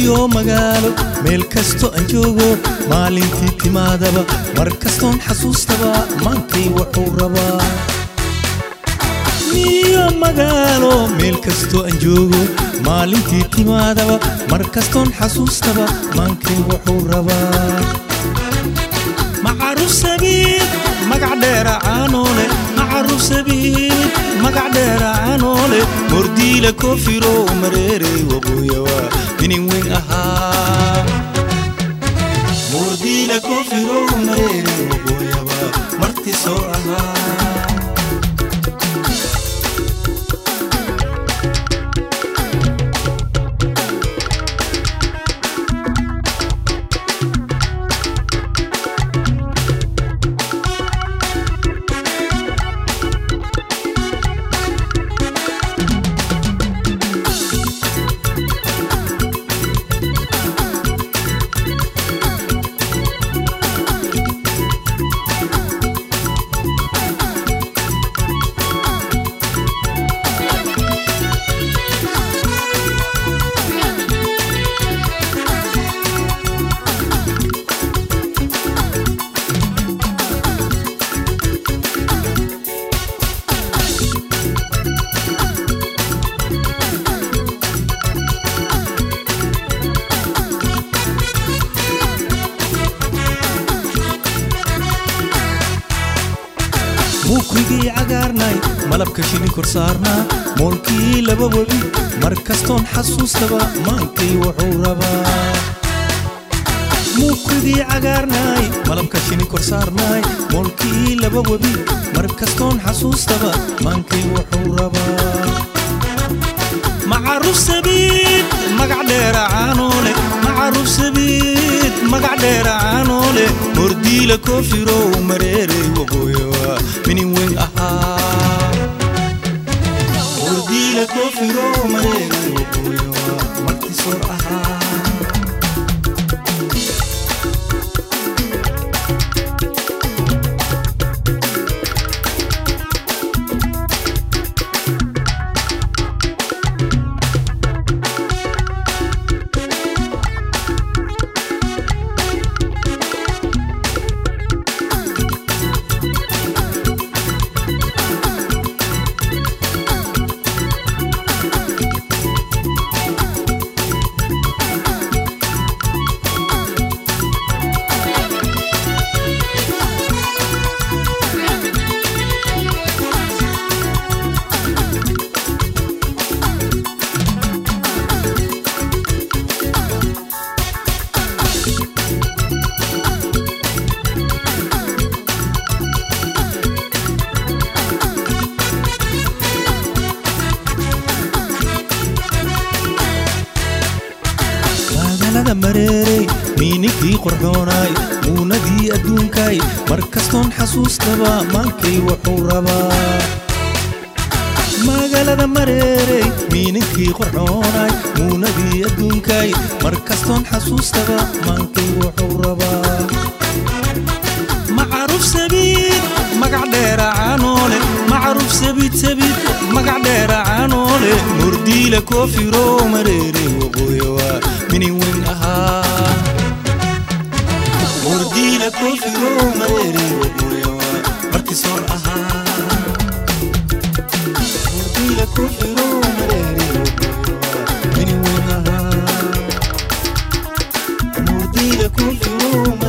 miyo magaalo meel kasto aan joogo maalintii timaadaba mar kastoon xasuustaba maankay wuxuu rabaa miyo magaalo meel kasto aan joogo maalintii timaadaba mar kastoon xasuustaba maankay wuxuu rabaa macaruf sabiid magac dheera caanoole macaruf sabiid magac dheera caanoole mordiila koofiro mareerey waqooyawa minin weyn ahaa mordiila koofiro mareerey waqooyawa marti soo ahaa muukrigii cagaarnay malabka shilin kor saarnaa moolkii laba webi mar kastoon xasuustaba maankay wuxuu rabaa muukrigii cagaarnay malabka shilin kor saarnay moolkii laba webi mar kastoon xasuustaba maankay wuxuu rabaa macaruf sabiid magac dheera caanoole macaruf sabiid magac dheera caanoole mordiila koofirow mareerey waqooyawa minin weyn ahaa mordiila koofirow mareerey waqooyawa marti soo ahaa magaalada mareerey miininkii qorxoonaay muunadii adduunkaay mar kastoon xasuustaba maankay wuxuu rabaa magaalada mareerey miininkii qorxoonaay muunadii adduunkaay mar kastoon xasuustaba maankay wuxuu rabaa macaruf sabiid magac dheera caanoole macaruf sabiid sabiid magac dheera caanoole mordiila koofiro mareere waqooyawa minin weyn ahaa mordiila koofiro mareere waqooyawa marti soor ahaa mordiila koofiro mareere waqooyawa minin weyn ahaa mordiila koofiro